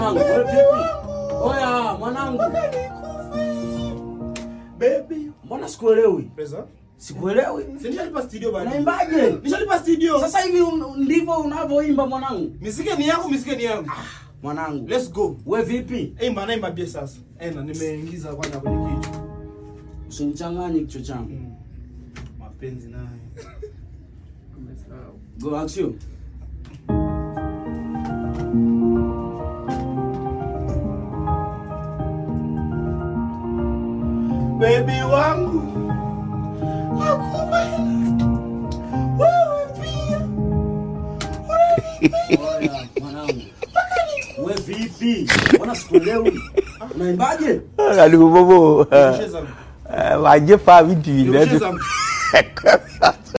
mwanangu. Wewe vipi? Oya, mwanangu. Baby. Mbona sikuelewi? Pesa? Sikuelewi. Si nishalipa studio bana. Unaimbaje? Nishalipa studio. Sasa hivi un- ndivyo unavyoimba mwanangu. Misike ni yangu, misike ni yangu. Mwanangu. Let's go. We vipi? Eh, maana imba bia sasa. Eh, na nimeingiza kwanza kwenye kichwa. Usinichanganye kichwa changu. Mm. Mapenzi naye. Go action. Baby wangu. Nakupenda. Wewe pia. Oya, mwanangu. We vipi? Mbona sikuelewi? Unaimbaje? Kalibu bobo. Nicheza. Wajɛ fa bi tui Nicheza.